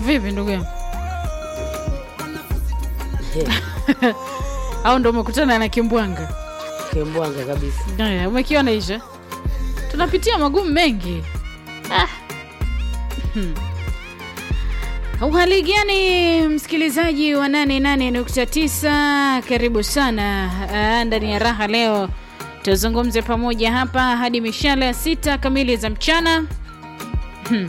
Vipi ndugu yangu? Au ndo umekutana na kimbwanga? Kimbwanga kabisa. Haya, umekiona hicho? Tunapitia magumu mengi. Ah. Hmm. Uhali gani msikilizaji wa 88.9, karibu sana ah, ndani ya raha. Leo tuzungumze pamoja hapa hadi mishale ya sita kamili za mchana. Hmm.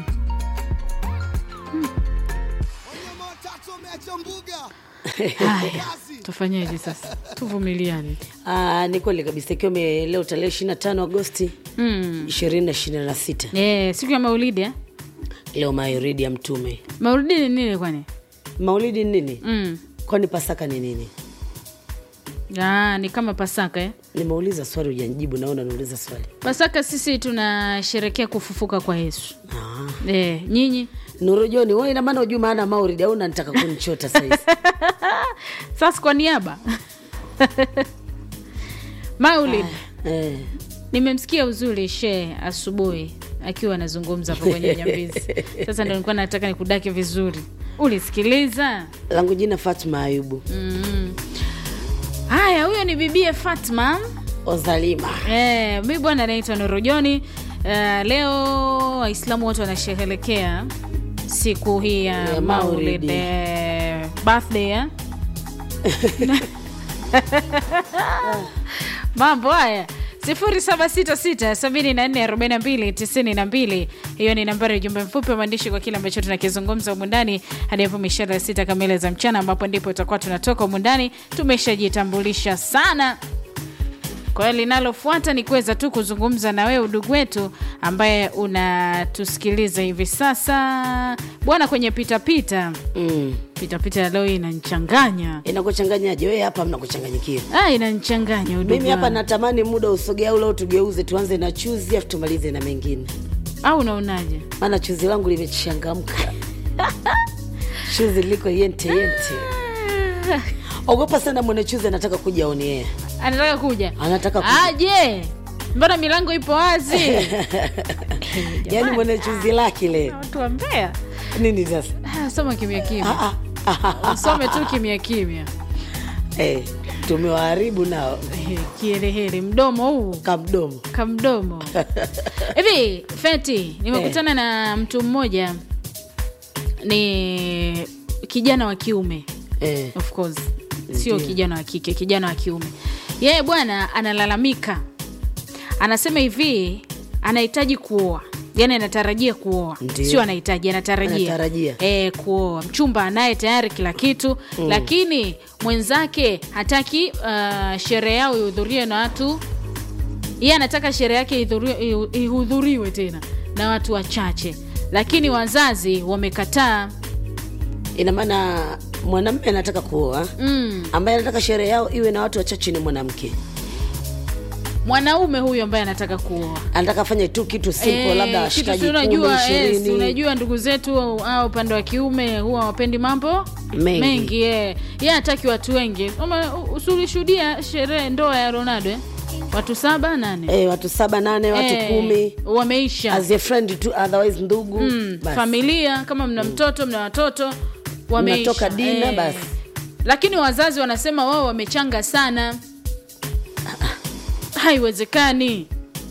Haya, tufanyeje sasa? Tuvumiliane. Ah, ni kweli kabisa ikiwa ime- leo tarehe 25 Agosti Hmm. 2026 Eh, siku ya Maulidi eh? leo maulidi ya Mtume. Maulidi ni nini kwani? Maulidi ni nini? Mm. Kwani Pasaka ni nini? Ah, ni kama Pasaka eh? Nimeuliza swali hujanijibu, naona nauliza swali. Pasaka sisi tunasherekea kufufuka kwa Yesu. Ah. Eh, nyinyi Nuru Joni, wewe ina maana hujui maana maulidi au unanitaka kunichota saizi? sasa kwa niaba Maulid, eh. nimemsikia uzuri she asubuhi akiwa anazungumza hapo kwenye Nyambizi. Sasa ndio nilikuwa nataka nikudake vizuri, ulisikiliza? Langu jina Fatma Ayubu Mm. Haya, huyo ni bibie Fatma. Ozalima. Eh, mi bwana naitwa Nurujoni. Uh, leo Waislamu wote wanasherehekea siku hii ya Ya Maulid Maulidi. eh, birthday eh? mambo haya 0766744292 hiyo ni nambari ya ujumbe mfupi wa maandishi kwa kile ambacho tunakizungumza humu ndani hadi hapo mishara ya sita kamili za mchana ambapo ndipo tutakuwa tunatoka humu ndani tumeshajitambulisha sana kwa hiyo linalofuata ni kuweza tu kuzungumza na wewe udugu wetu ambaye unatusikiliza hivi sasa bwana kwenye pitapita Mm. pitapita ya leo hii inanichanganya Inakuchanganyaje wewe hapa mnakuchanganyikia? ah, inanichanganya udugu Mimi hapa wangu. natamani muda usogea ule tugeuze tuanze na chuzi afu tumalize na mengine. au unaonaje Maana chuzi langu limechangamka. chuzi liko yente yente. Ogopa sana mwenye chuzi anataka kuja on air. anataka kuja Anataka kuja. aje mbona milango ipo wazi Yaani mwenye chuzi lake ile. watu wa Mbeya Nini sasa? Ah, soma kimya kimya Ah, ah. usome tu kimya kimya Eh, tumewaharibu nao Eh, kielehele mdomo huu kamdomo. kamdomo hivi feti nimekutana na mtu mmoja ni kijana wa kiume Eh, of course sio Ndiyo. kijana wa kike kijana wa kiume yeye bwana analalamika anasema hivi anahitaji kuoa yani anatarajia kuoa Ndiyo. sio anahitaji anatarajia Anatarajia. e, kuoa mchumba anaye tayari kila kitu mm. lakini mwenzake hataki uh, sherehe yao ihudhurie na watu yeye anataka sherehe yake ihudhuriwe- ihu- ihudhuriwe tena na watu wachache lakini wazazi wamekataa ina maana mwanamume anataka kuoa mm. ambaye anataka sherehe yao iwe na watu wachache ni mwanamke. mwanaume huyu ambaye anataka kuoa Anataka afanye tu kitu simple, Eh, labda kitu washikaji si kumi, unajua yes, ishirini. unajua ndugu zetu au upande wa kiume huwa wapendi mambo Mengi. mengi eh. ye hataki watu wengi Ama, u- usulishuhudia sherehe ndoa ya ronaldo eh? watu saba nane Eh, watu saba nane watu Eh, kumi wameisha as a friend tu otherwise ndugu mm, basi. familia kama mna mtoto mna watoto wameisha Mnatoka dina, basi. lakini wazazi wanasema wao wamechanga sana haiwezekani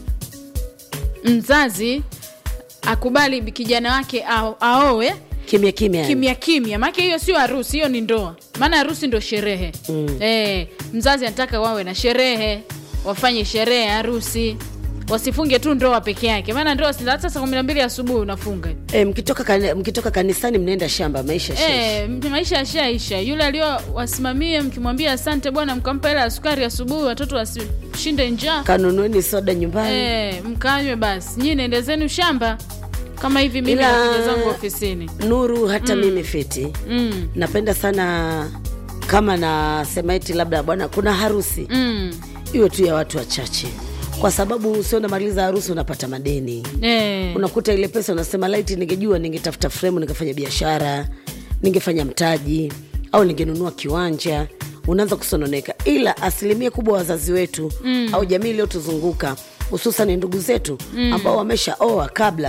mzazi akubali kijana wake ao- aowe kimya kimya yani. kimya kimya maake hiyo sio harusi hiyo ni ndoa maana harusi ndo sherehe mm. e, mzazi anataka wawe na sherehe wafanye sherehe ya harusi wasifunge tu ndoa peke yake maana ndoa si- hata saa kumi na mbili asubuhi unafunga Eh, mkitoka, kani, mkitoka kanisani mnaenda shamba maisha shesh. e, maisha yashaisha yule aliowasimamie mkimwambia asante bwana mkampa hela ya sukari asubuhi watoto wasishinde njaa kanunueni soda nyumbani e, mkanywe basi nyii naendezeni shamba kama hivi mimi Ila- nakuja zangu ofisini nuru hata mimi fiti mm. napenda sana kama nasema eti labda bwana kuna harusi Mm. iwe tu ya watu wachache kwa sababu usio unamaliza harusi unapata madeni E. unakuta ile pesa unasema laiti ningejua ningetafuta fremu ningefanya biashara ningefanya mtaji au ningenunua kiwanja unaanza kusononeka ila asilimia kubwa wazazi wetu mm. au jamii iliyotuzunguka hususan ndugu zetu mm. ambao wameshaoa kabla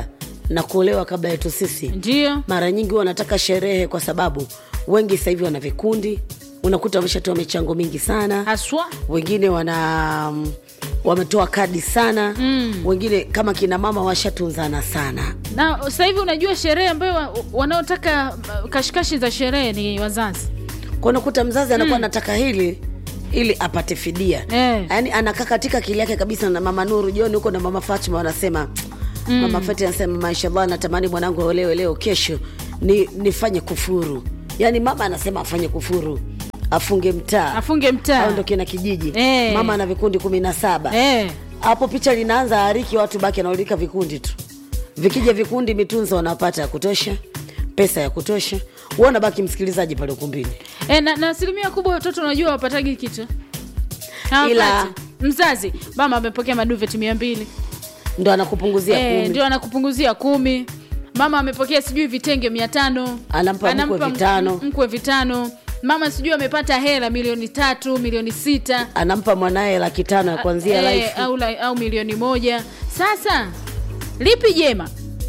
na kuolewa kabla yetu sisi ndio mara nyingi huwa wanataka sherehe kwa sababu wengi sasa hivi wana vikundi unakuta wameshatoa michango mingi sana haswa wengine wana mm, wametoa kadi sana mm. wengine kama kina mama washatunzana sana na sasa hivi unajua sherehe ambayo wa- wanaotaka uh, kashikashi za sherehe ni wazazi kwa unakuta mzazi anakuwa anataka hili ili apate fidia Eh. yaani anakaa katika akili yake kabisa na mama nuru jioni huko na mama fatima wanasema mm. mama fatima anasema mashallah natamani mwanangu aolewe leo kesho ni nifanye kufuru yaani mama anasema afanye kufuru afunge mtaa afunge mtaa aondoke na kijiji Eh. mama ana vikundi kumi na saba eh. hapo picha linaanza ariki watu baki anaulika vikundi tu vikija vikundi mitunzo wanapata ya kutosha pesa ya kutosha uona baki msikilizaji pale ukumbini E, na, na asilimia kubwa watoto unajua wapatagi kitu Ila- Hawapati. mzazi mama amepokea maduveti mia mbili ndo anakupunguzia Eh, kumi ndio anakupunguzia kumi mama amepokea sijui vitenge mia tano Anampa mkwe vitano. mkwe vitano mama sijui amepata hela milioni tatu milioni sita anampa mwanaye laki tano ya kuanzia Eh, life au, la- au milioni moja sasa lipi jema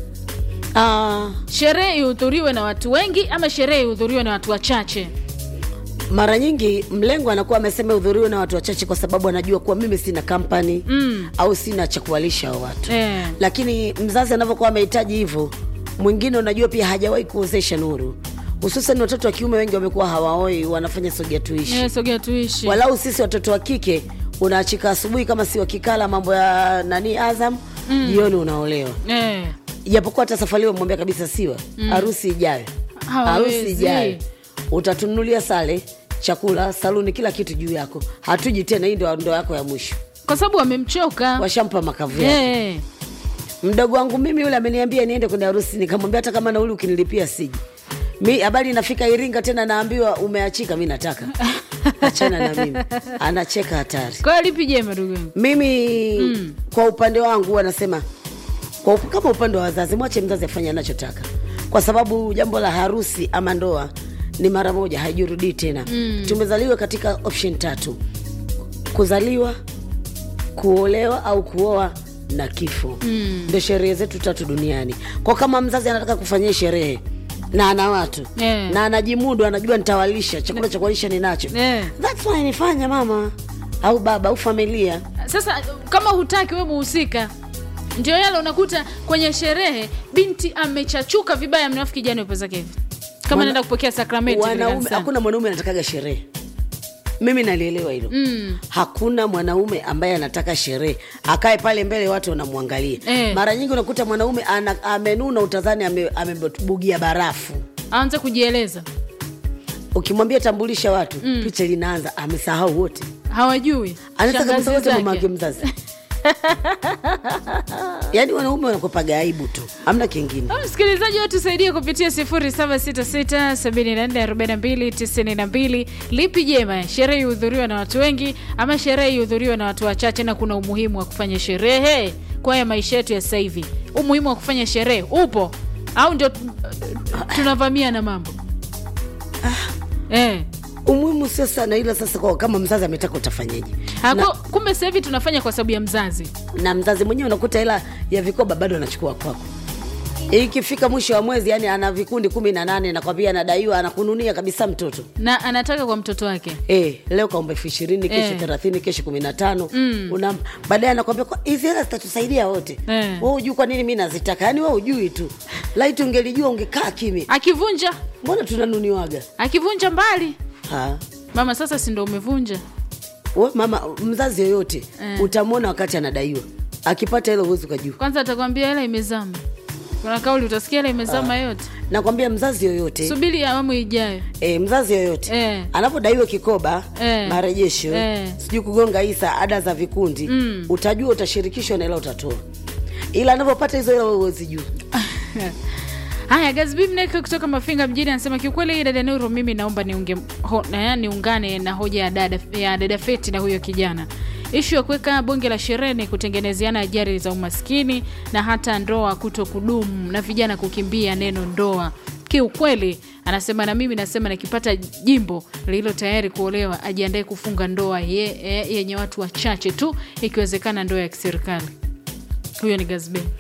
Ah, sherehe ihudhuriwe na watu wengi ama sherehe ihudhuriwe na watu wachache mara nyingi mlengo anakuwa amesema hudhuriwe na watu wachache kwa sababu anajua kuwa mimi sina kampani mm. au sina cha kuwalisha hao watu Eh. lakini mzazi anavyokuwa amehitaji hivyo mwingine unajua pia hajawahi kuozesha nuru hususan watoto wa kiume wengi wamekuwa hawaoi wanafanya sogea tuishi Eh, sogea tuishi walau sisi watoto wa kike unaachika asubuhi kama si wakikala mambo ya nani azam mm. jioni unaolewa Eh. japokuwa hata safari hiyo mwambia kabisa siwa harusi ijayo Hawawezi. harusi ijayo utatunulia sale chakula saluni kila kitu juu yako hatuji tena hii ndo ndo yako ya mwisho kwa sababu wamemchoka washampa makavu yake Eh. mdogo wangu mimi yule ameniambia niende kwenye harusi nikamwambia hata kama nauli ukinilipia siji mi habari inafika iringa tena naambiwa umeachika mi nataka achana na mimi anacheka hatari kwa hiyo lipi jema ndugu yangu mimi mm. kwa upande wangu huwa nasema kwa, up- kama upande wa wazazi mwache mzazi afanye anachotaka kwa sababu jambo la harusi ama ndoa ni mara moja haijurudii tena mm. tumezaliwa katika option tatu kuzaliwa kuolewa au kuoa na kifo mm. ndio sherehe zetu tatu duniani kwa kama mzazi anataka kufanyia sherehe na ana watu Eh. na anajimudu anajua nitawalisha chakula cha kuwalisha ninacho Eh. That's why nifanya mama au baba au familia sasa kama hutaki we muhusika ndio yale unakuta kwenye sherehe binti amechachuka vibaya mnafu kijani upo zake hivi kama Wana- naenda kupokea sakramenti vile wanaume kanisani. hakuna mwanaume anatakaga sherehe mimi nalielewa hilo mm. hakuna mwanaume ambaye anataka sherehe akae pale mbele watu wanamwangalia Eh. mara nyingi unakuta mwanaume ana, amenuna utadhani ame- amebugia barafu aanze kujieleza ukimwambia tambulisha watu mm. picha linaanza amesahau wote hawajui anaweza shangazi kabisa wote zake. mama wake mzazi yaani wanaume wanakopaga aibu tu amna kingine Ah, msikilizaji wetu tusaidie kupitia 0766744292 lipi jema sherehe ihudhuriwa na watu wengi ama sherehe ihudhuriwa na watu wachache na kuna umuhimu wa kufanya sherehe kwa haya maisha yetu ya sasa hivi umuhimu wa kufanya sherehe upo au ndio tu- tunavamia na mambo eh. umuhimu sio sana ila sasa kwa kama mzazi ametaka utafanyeje Hako, kumbe sasa hivi tunafanya kwa sababu ya mzazi na mzazi mwenyewe unakuta hela ya vikoba bado anachukua kwako ikifika mwisho wa mwezi yani ana vikundi kumi na nane nakwambia anadaiwa anakununia kabisa mtoto na anataka kwa mtoto wake E, leo kaomba elfu ishirini kesho Eh. thelathini kesho kumi na tano mm. baadaye anakwambia "Kwa- hizi hela zitatusaidia wote Eh. we ujui kwa nini mi nazitaka yani we ujui tu laiti ungelijua ungekaa kimya akivunja mbona tunanuniwaga akivunja mbali Ha. mama sasa si ndo umevunja We, mama mzazi yoyote Eh. utamwona wakati anadaiwa akipata hilo uwezi ukajua kwanza atakwambia hela imezama kuna kauli utasikia hela imezama yote nakwambia mzazi yoyote subiri awamu ijayo e, mzazi yoyote Eh. anapodaiwa kikoba Eh. marejesho Eh. sijui kugonga isa ada za vikundi mm. utajua utashirikishwa na hela utatoa ila anavyopata hizo hela wewe huwezi juu haya gazbimnek kutoka mafinga mjini anasema kiukweli hii dada nuru mimi naomba niunge ho, na, niungane na hoja ya dada, ya dada feti na huyo kijana ishu ya kuweka bonge la sherehe ni kutengenezeana ajari za umaskini na hata ndoa kuto kudumu na vijana kukimbia neno ndoa kiukweli anasema na mimi nasema nikipata jimbo lililo tayari kuolewa ajiandae kufunga ndoa ye- ye- yenye watu wachache tu ikiwezekana ndoa ya kiserikali huyo ni gazbe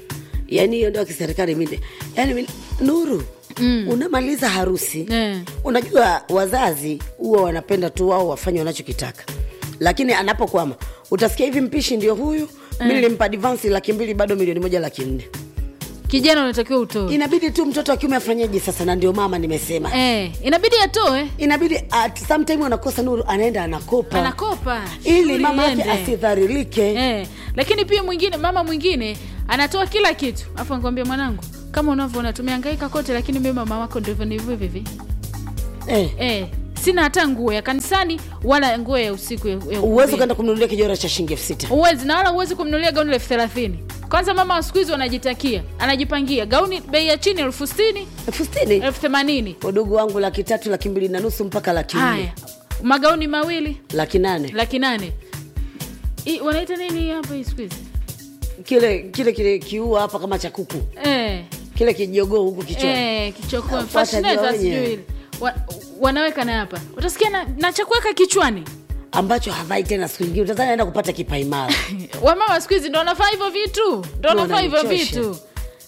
yaani hiyo ndio kiserikali mimi yaani mimi- nuru mm. unamaliza harusi Eh. unajua wazazi huwa wanapenda tu wao wafanye wanachokitaka lakini anapokwama utasikia hivi mpishi ndio huyu mi nilimpa advansi laki mbili bado milioni moja laki nne kijana unatakiwa utoe inabidi tu mtoto wa kiume afanyeje sasa na ndio mama nimesema eh, inabidi atoe inabidi at sometime anakosa nuru anaenda anakopa anakopa ili shughuli mama yake iende. asidharilike eh, lakini pia mwingine mama mwingine anatoa kila kitu afu anakwambia mwanangu kama unavyoona tumehangaika kote lakini mimi mama wako ndivyo ndivyo hivi eh. eh, sina hata nguo ya kanisani wala nguo ya usiku ya, ya uwezi ukumbini. ukaenda kumnunulia kijora cha shilingi elfu sita uwezi na wala uwezi kumnunulia gauni elfu thelathini kwanza mama wa siku hizi wanajitakia anajipangia gauni bei ya chini elfu sitini elfu sitini elfu themanini udugu wangu laki tatu laki mbili na nusu mpaka laki haya nne magauni mawili laki nane laki nane I- wanaita nini hapa hii siku hizi kile kile kile kiua hapa kama cha kuku eh, kile kijogoo huku kichwani eh, kichoko Fuata fascinator jionye. sijui ile. wa, wanaweka na hapa utasikia na, na cha kuweka kichwani ambacho havai tena siku ingine utazani naenda kupata kipaimara wamama siku hizi ndo wanafaa hivyo vitu ndo Ndio wanafaa hivyo wananichosha. vitu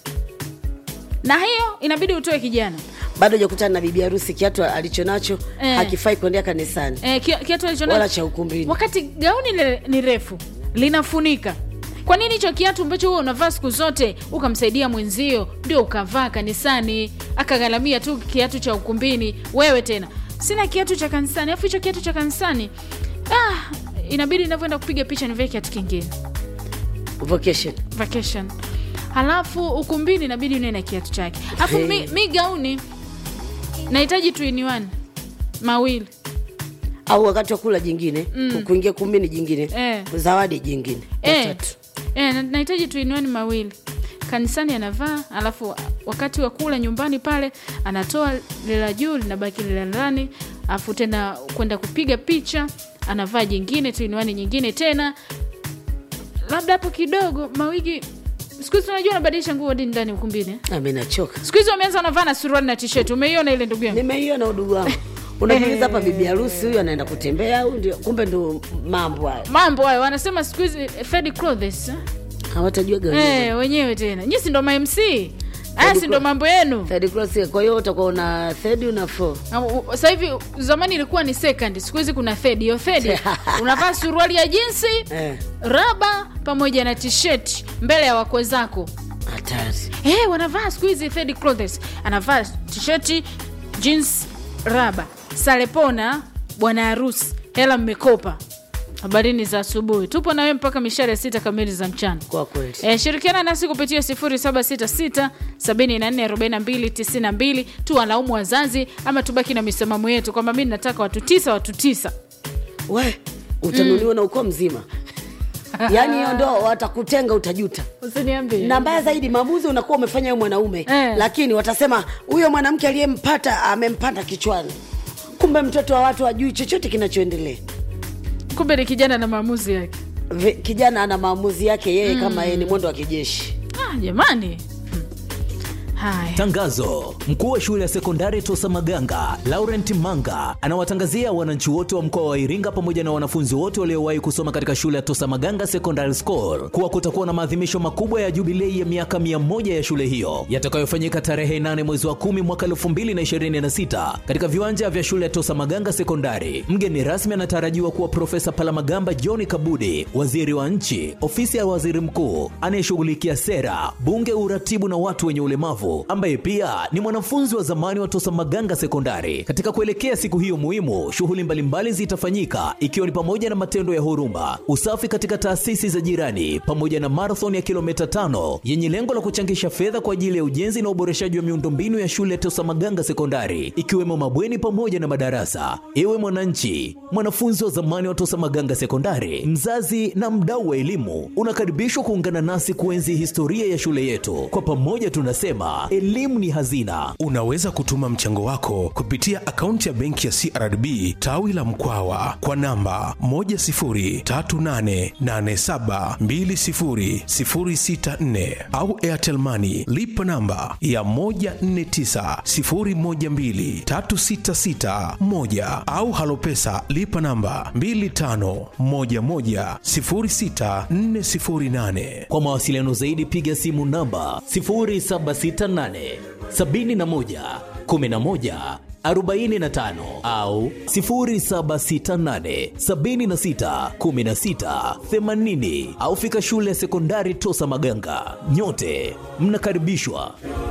na hiyo inabidi utoe kijana bado hajakutana na bibi harusi kiatu alicho nacho Eh. hakifai kuendea kanisani eh, ki- kiatu alichonacho wala cha ukumbini wakati gauni le, ni refu linafunika kwa nini hicho kiatu ambacho huwa unavaa siku zote ukamsaidia mwenzio ndio ukavaa kanisani akagharamia tu kiatu cha ukumbini wewe tena sina kiatu cha kanisani alafu hicho kiatu cha kanisani ah, inabidi inavyoenda kupiga picha nivae kiatu kingine vocation vacation halafu ukumbini inabidi unae na kiatu chake alafu Hey. mi, mi gauni nahitaji tuiniwan mawili au wakati wa kula jingine mm. kuingia kumbini jingine Eh. zawadi jingine Eh, watatu eh, na- nahitaji tuinuani mawili kanisani anavaa alafu wakati wa kula nyumbani pale anatoa lile la juu linabaki lile la ndani alafu tena kwenda kupiga picha anavaa jingine tuinuani nyingine tena labda hapo kidogo mawigi siku hizi unajua anabadilisha nguo hadi ndani ukumbini eh? ami nachoka siku hizi wameanza wanavaa na suruali na tisheti umeiona ile ndugu yangu nimeiona udugu wangu unajiuliza hapa bibi harusi huyu anaenda kutembea au ndio kumbe ndo mambo hayo mambo hayo wanasema siku hizi eh, third clothes eh? hawatajua gani eh, wenyewe tena nyi si ndo mamc aya si ndo mambo yenu third class kwa hiyo utakuwa una third una four Na u- u- sasa hivi zamani ilikuwa ni second siku hizi kuna third hiyo third unavaa suruali ya jinsi eh raba pamoja na tisheti mbele ya wakwe zako hatari hey, wanavaa siku hizi third clothes anavaa tisheti jeans raba salepona bwana harusi hela mmekopa habarini za asubuhi tupo nawe mpaka mishare sita kamili za mchana kwa kweli E, shirikiana nasi kupitia 0766744292 tuwalaumu wazazi ama tubaki na misimamo yetu kwamba mi nataka watu tisa watu tisa we utanuliwa na ukoo mzima yaani hiyo ndo watakutenga utajuta usiniambie na mbaya zaidi maamuzi unakuwa umefanya huyo mwanaume Eh. lakini watasema huyo mwanamke aliyempata amempanda kichwani kumbe mtoto wa watu ajui chochote kinachoendelea kumbe ni kijana na maamuzi yake Vi- kijana ana maamuzi yake yeye mm. kama yeye ni mwendo wa kijeshi ah, jamani Hmm. haya Tangazo: mkuu wa shule ya sekondari Tosa Maganga Laurent Manga anawatangazia wananchi wote wa mkoa wa Iringa pamoja na wanafunzi wote waliowahi kusoma katika shule ya Tosa Maganga Secondary School kuwa kutakuwa na maadhimisho makubwa ya jubilei ya miaka 100 ya shule hiyo yatakayofanyika tarehe 8 mwezi wa 10 mwaka 2026 katika viwanja vya shule ya Tosa Maganga Sekondari. Mgeni rasmi anatarajiwa kuwa Profesa Palamagamba John Kabudi, waziri wa nchi, ofisi ya waziri mkuu anayeshughulikia sera, bunge, uratibu na watu wenye ulemavu, ambaye pia ni mwanafunzi wa zamani wa Tosa Maganga Sekondari. Katika kuelekea siku hiyo muhimu, shughuli mbalimbali zitafanyika ikiwa ni pamoja na matendo ya huruma, usafi katika taasisi za jirani, pamoja na marathon ya kilomita tano yenye lengo la kuchangisha fedha kwa ajili ya ujenzi na uboreshaji wa miundombinu ya shule ya Tosa Maganga Sekondari, ikiwemo mabweni pamoja na madarasa. Ewe mwananchi, mwanafunzi wa zamani wa Tosa Maganga Sekondari, mzazi na mdau wa elimu, unakaribishwa kuungana nasi kuenzi historia ya shule yetu. Kwa pamoja tunasema hapa, elimu ni hazina. Unaweza kutuma mchango wako kupitia akaunti ya benki ya CRDB tawi la Mkwawa kwa namba 10388720064 au Airtel Money lipa namba ya 1490123661 au Halopesa lipa namba 25110648. Kwa mawasiliano zaidi piga simu namba 0768 71 11 45 au 0768 76 16 80 au fika shule ya sekondari Tosa Maganga. Nyote mnakaribishwa.